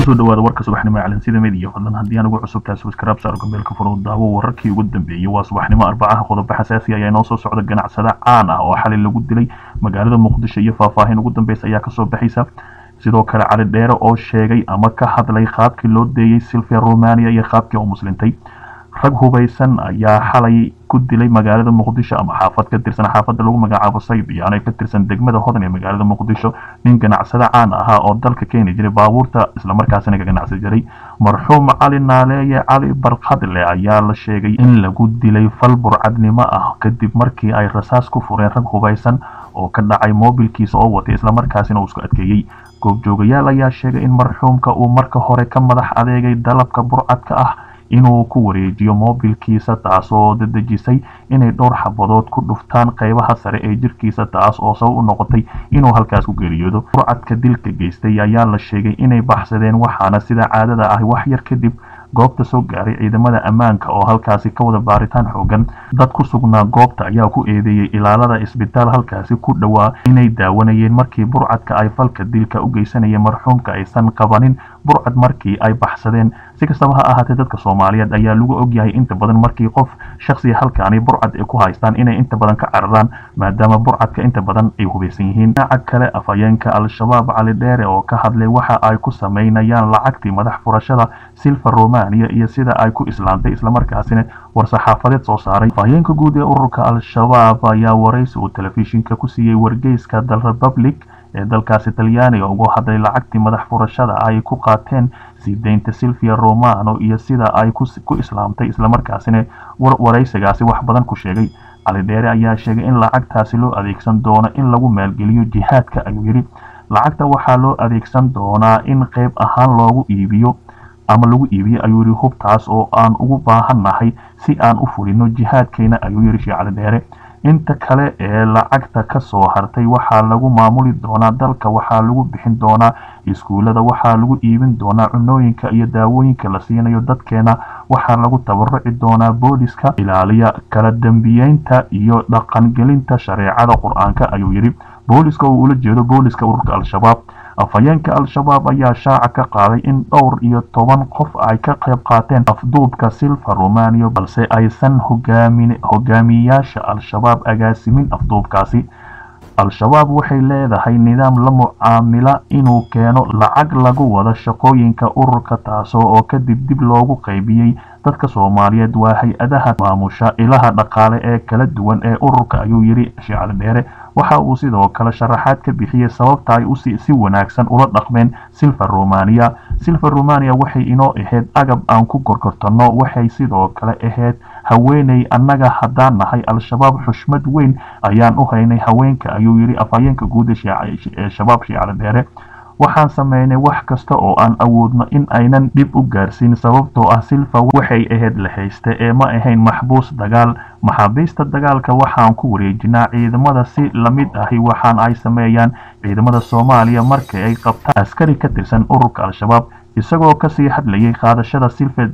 kusoo dhawaada warka subaxnimo ee calansida media fadlan haddii aan ugu cusubtahay subscribe saar gambeelka furo daawo wararkii ugu dambeeyey waa subaxnimo arbacaha qodobo xasaasi ayaa inoo soo socda ganacsada caan ah oo xalay lagu dilay magaalada muqdisho iyo faahfaahin ugu dambeysa ayaa kasoo baxaysa sidoo kale cali dheere oo sheegay ama ka hadlay qaabkii loo deeyey silvia romania iyo qaabkii oo muslintay rag hubaysan ayaa xalay ku dilay magaalada muqdisho ama xaafad ka tirsan xaafadda lagu magacaabo saybiyaano ee ka tirsan degmada hodan ee magaalada muqdisho nin ganacsada caan ahaa oo dalka keeni jiray baabuurta islamarkaasina ka ganacsi jiray marxuum cali naaleeye cali barkadle ayaa la sheegay in lagu dilay fal burcadnimo ah kadib markii ay rasaas ku fureen rag hubaysan oo ka dhacay moobilkiisa oo watay islamarkaasina uu isku adkeeyey goobjoogayaal ayaa sheegay in marxuumka uu marka hore ka madax adeegay dalabka burcadka ah inuu ku wareejiyo moobilkiisa taasoo dadejisay inay dhowr xabadood ku dhuftaan qaybaha sare ee jirkiisa taas oo sabab u noqotay inuu halkaas ku geeriyoodo burcadka dilka geystay ayaa la sheegay inay baxsadeen waxaana sida caadada ah wax yar kadib goobta soo gaaray ciidamada ammaanka oo halkaasi ka wada baaritaan xoogan dad ku sugnaa goobta ayaa ku eedeeyey ilaalada isbitaal halkaasi ku dhowaa inay daawanayeen markii burcadka ay falka dilka u geysanayeen marxuumka aysan qabanin burcad markii ay baxsadeen si kastaba ha ahaatee dadka soomaaliyeed ayaa lagu ogyahay inta badan markii qof shaksiga halkaani burcad ay ku haystaan inay inta badan ka cararaan maadaama burcadka inta badan ay hubaysan yihiin dhinaca kale afhayeenka al-shabaab cali dheere oo ka hadlay waxa ay ku sameynayaan lacagtii madax furashada silva romania iyo sida ay ku islaantay islamarkaasina war-saxaafadeed soo saaray afhayeenka guud ee ururka al-shabaab ayaa waraysi uu telefishinka ku siiyey wargeyska dal republic ee dalkaasi talyaaniga ugu hadlay lacagtii madax furashada ay ku qaateen sii deynta silvia romano iyo sida ay ku islaamtay islamarkaasina waraysigaasi wax badan ku sheegay cali dheere ayaa sheegay in lacagtaasi loo adeegsan doono in lagu maalgeliyo jihaadka ayuu yidhi lacagta waxaa loo adeegsan doonaa in qayb ahaan loogu iibiyo ama lagu iibiyo ayuu yidhi hubtaas oo aan ugu baahannahay si aan u fulino jihaadkeena ayuu yidhi shee cali dheere inta kale ee lacagta ka soo hartay waxaa lagu maamuli doonaa dalka waxaa lagu bixin doonaa iskuullada waxaa lagu iibin doonaa cunooyinka iyo daawooyinka la siinayo dadkeena waxaa lagu tabaruci doonaa booliska ilaaliya kala dambiyeynta iyo dhaqangelinta shareecada qur-aanka ayuu yidhi booliska uu ula jeedo booliska ururka al-shabaab afhayeenka al-shabaab ayaa shaaca ka qaaday in dhowr iyo toban qof ay ka qayb qaateen afduubka silva romania balse aysan hogaamiyayaasha al-shabaab agaasimin afduubkaasi al-shabaab waxay leedahay nidaam la mucaamila inuu keeno lacag lagu wada shaqooyinka ururka taasoo oo kadib dib loogu qaybiyey dadka soomaaliyeed waa hay-adaha maamusha ilaha dhaqaale ee kala duwan ee ururka ayuu yidhi shicali dheere waxa uu sidoo kale sharaxaad ka bixiyey sababta ay si wanaagsan ula dhaqmeen silva romania silva romania waxay inoo ahayd agab aan ku gorgortanno waxay sidoo kale ahayd haweeney annaga haddaan nahay al-shabaab xushmad weyn ayaan u haynay haweenka ayuu yidhi afhayeenka guud ee shabaab shiicali dheere waxaan sameynay wax kasta oo aan awoodno in aynan dhib u gaarsiin sababtoo ah silva waxay ahayd la hayste ee ma ahayn maxbuus dagaal maxaabiista dagaalka waxaan ku wareejinaa ciidamada si lamid ahi waxaan ay sameeyaan ciidamada soomaaliya markii ay qabtaan askari ka tirsan ururka al-shabaab isagoo kasii hadlayay qaadashada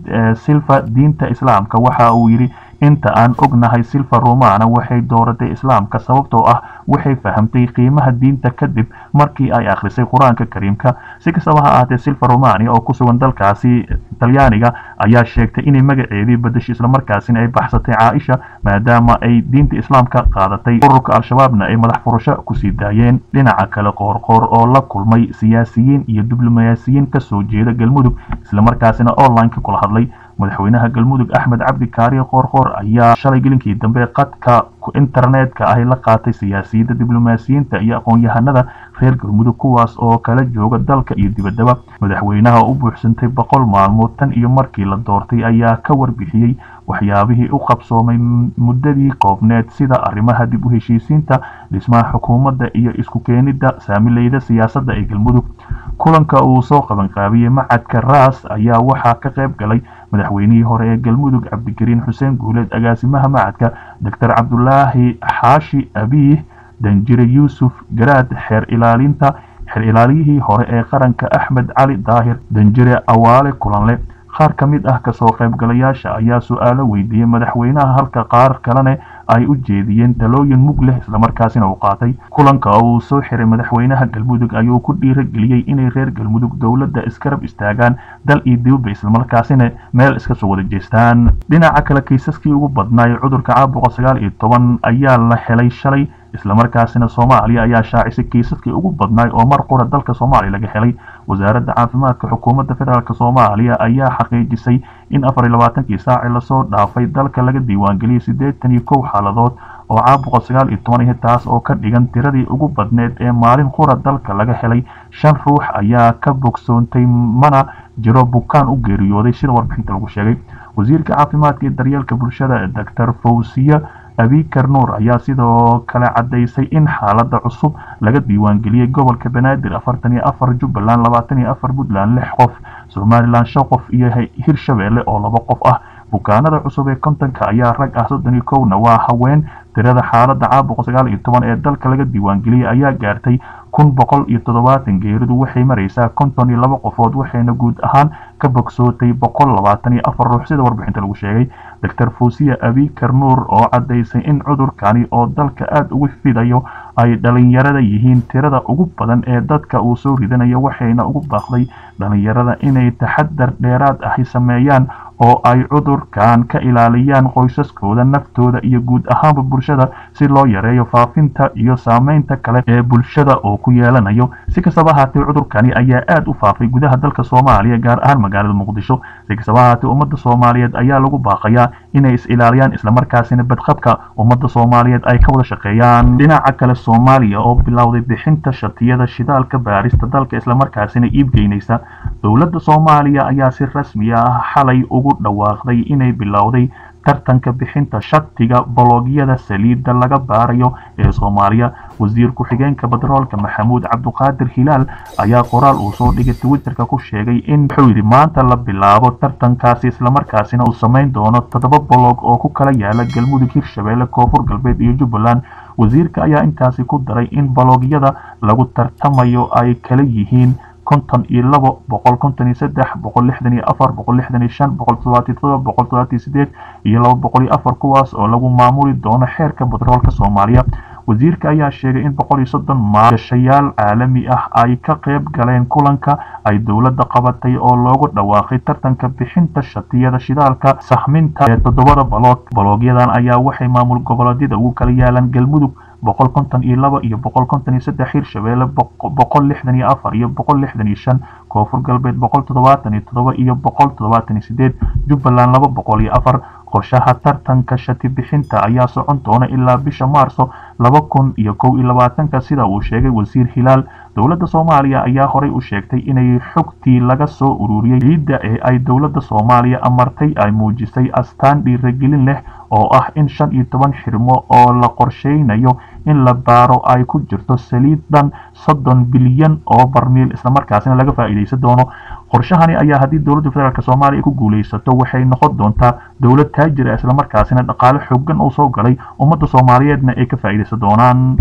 silva diinta islaamka waxa uu yidhi inta aan ognahay silva romana waxay dooratay islaamka sababtoo ah waxay fahamtay qiimaha diinta kadib markii ay akhrisay qur-aanka kariimka si kastaba ha ahaatee silva romania oo ku sugan dalkaasi talyaaniga ayaa sheegtay inay magaceedii badashay islamarkaasina ay baxsatay caaisha maadaama ay diinta islaamka qaadatay ururka al-shabaabna ay madax furasho kusii daayeen dhinaca kale qoorqoor oo la kulmay siyaasiyiin iyo diblomaasiyiin kasoo jeeda galmudug islamarkaasina onlineka kula hadlay madaxweynaha galmudug axmed cabdi kaariye qoorqoor ayaa shalay gelinkii dambe qadka internetka ahi la qaatay siyaasiyadda diblomaasiyiinta iyo aqoon-yahanada reer galmudug kuwaas oo kala jooga dalka iyo dibaddaba madaxweynaha u buuxsantay boqol maalmood tan iyo markii la doortay ayaa ka warbixiyey waxyaabihii u qabsoomay muddadii koobneed sida arrimaha dib u heshiisiinta dhismaha xukuumadda iyo isku keenidda saamileyda siyaasadda ee galmudug kulanka uu soo qabanqaabiyey macadka raas ayaa waxaa ka qayb galay madaxweynihii hore ee galmudug cabdikariin xuseen guuleed agaasimaha macadka doctor cabdulaahi xaashi abiih danjire yuusuf garaad xeer ilaalinta xeer ilaaliyihii hore ee qaranka axmed cali daahir danjire awaale kulanle qaar ka mid ah kasoo qaybgalayaasha ayaa su-aalo weydiiyey madaxweynaha halka qaar kalene ay u jeediyeen talooyin mug leh islamarkaasina uu qaatay kulanka uu soo xiray madaxweynaha galmudug ayuu ku dhiirageliyey inay reer galmudug dowladda iskarab istaagaan dal iyo dibadba islamarkaasina meel iska soo wada jeestaan dhinaca kale kiisaskii ugu badnaay cudurka caabuqa sagaal iyo toban ayaa la helay shalay islamarkaasina soomaaliya ayaa shaacisay kiisaskii ugu badnaay oo mar qura dalka soomaaliya laga helay wasaaradda caafimaadka xukuumadda federaalk soomaaliya ayaa xaqiijisay in afar iyo labaatankii saaci lasoo dhaafay dalka laga diiwaangeliyay siddeetan iyo kow xaaladood oo caabuqa sagaal iyo toban ihi taas oo ka dhigan tiradii ugu badneed ee maalin qura dalka laga helay shan ruux ayaa ka bogsoontay mana jiro bukaan u geeriyooday sida warbixinta lagu sheegay wasiirka caafimaadka iyo daryeelka bulshada doctor fawsiya abikar nuur ayaa sidoo kale caddaysay in xaaladda cusub laga diiwaangeliyey gobolka banaadir afartan iyo afar jubbaland labaatan iyo afar puntland lix qof somalilan shan qof iyo hirshabeelle oo laba qof ah bukaanada cusub ee kontonka ayaa rag ah soddon iyo kowna waa haween tirada xaaladda caabuqa sagaal iyo toban ee dalka laga diiwaangeliyey ayaa gaartay kun boqol iyo toddobaatan geeridu waxay maraysaa konton iyo laba qofood waxayna guud ahaan ka bogsootay boqol labaatan iyo afar ruux sida warbixinta lagu sheegay doctor fuusiya abikar nuur oo caddaysay in cudurkani oo dalka aada ugu fidayo ay dhalinyarada yihiin tirada ugu badan ee dadka uu soo ridanayo waxayna ugu baaqday dhalinyarada inay taxadar dheeraad ahi sameeyaan oo ay cudurkan ka ilaaliyaan qoysaskooda naftooda iyo guud ahaanba bulshada si loo yareeyo faafinta iyo saameynta kale ee bulshada oo ku yeelanayo si kastaba ahaatee cudurkani ayaa aada u faafay gudaha dalka soomaaliya gaar ahaan magaalada muqdisho si kastaba ahaatee ummadda soomaaliyeed ayaa lagu baaqayaa inay is ilaaliyaan islamarkaasina badqabka ummadda soomaaliyeed ay ka wada shaqeeyaan dhinaca kale soomaaliya oo bilowday bixinta shatiyada shidaalka baarista dalka islamarkaasina iibgeynaysa dowladda soomaaliya ayaa si rasmi ah xalay ugu dhawaaqday inay bilowday tartanka bixinta shatiga bologyada saliidda laga baarayo ee soomaaliya wasiir ku-xigeenka batroolka maxamuud cabduqaadir hilaal ayaa qoraal uu soo dhigay twitterka ku sheegay in wuxuu yidhi maanta la bilaabo tartankaasi islamarkaasina uu samayn doono toddoba bolog oo ku kala yaala galmudug hirshabeelle koonfur galbeed iyo jubbaland wasiirka ayaa intaasi ku daray in bologyada lagu tartamayo ay kala yihiin konton iyo labo boqol konton iyo saddex boqol lixdan iyo afar boqol lixdan iyo shan boqol toddobaatiyo todoba boqol toddobaatiyo sideed iyo laba boqol iyo afar kuwaas oo lagu maamuli doono xeerka batroolka soomaaliya wasiirka ayaa sheegay in boqol iyo soddon maalgashayaal caalami ah ay ka qayb galeen kulanka ay dowladda qabatay oo loogu dhawaaqay tartanka bixinta shatiyada shidaalka sahminta ee toddobada baloog baloogyadan ayaa waxay maamul goboleedyada ugu kala yaalaan galmudug boqol konton iyo laba iyo boqol konton iyo saddex hirshabeelle boqol lixdan iyo afar iyo boqol lixdan iyo shan koonfur galbeed boqol toddobaatan iyo toddoba iyo boqol toddobaatan iyo sideed jubbaland laba boqol iyo afar qorshaha tartanka shati bixinta ayaa socon doona ilaa bisha maarso laba kun iyo kow iyo labaatanka sida uu sheegay wasiir hilaal dowladda soomaaliya ayaa horey u sheegtay inay xogtii laga soo ururiyey ciidda ee ay dowladda soomaaliya amartay ay muujisay astaan dhiiragelin leh oo ah in shan iyo toban xirmo oo la qorsheynayo in la baaro ay ku jirto saliid dhan soddon bilyan oo barmiil islamarkaasina laga faa'iidaysan doono qorshahani ayaa haddii dowladda federaalk soomaaliya ku guulaysato waxay noqon doontaa dowlad taajira islamarkaasina dhaqaale xoogan oo soo galay ummadda soomaaliyeedna ay ka faa'iidaysan doonaan